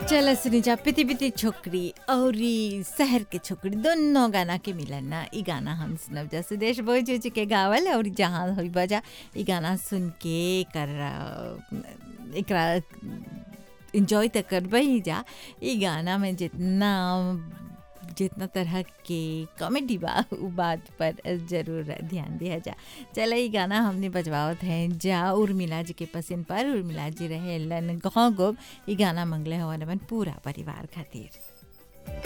चल सुनीजा पिति पिति छोकरी और ई शहर के छोकरी दोनों गाना के मिलन ना ई गाना हम सुनब जा सुदेश बोझ के गावल और जहाँ हुई बजा ई गाना सुन के कर एकरा इंजॉय तो करब ही जा ई गाना में जितना जितना तरह के कॉमेडी बा उ बात पर जरूर ध्यान दिया जा चल ई गाना हमने बजवावत हैं जा उर्मिला जी के पसंद पर उर्मिला जी रहे लन गाँव गोब ई गाना मंगले हवन अपन पूरा परिवार खातिर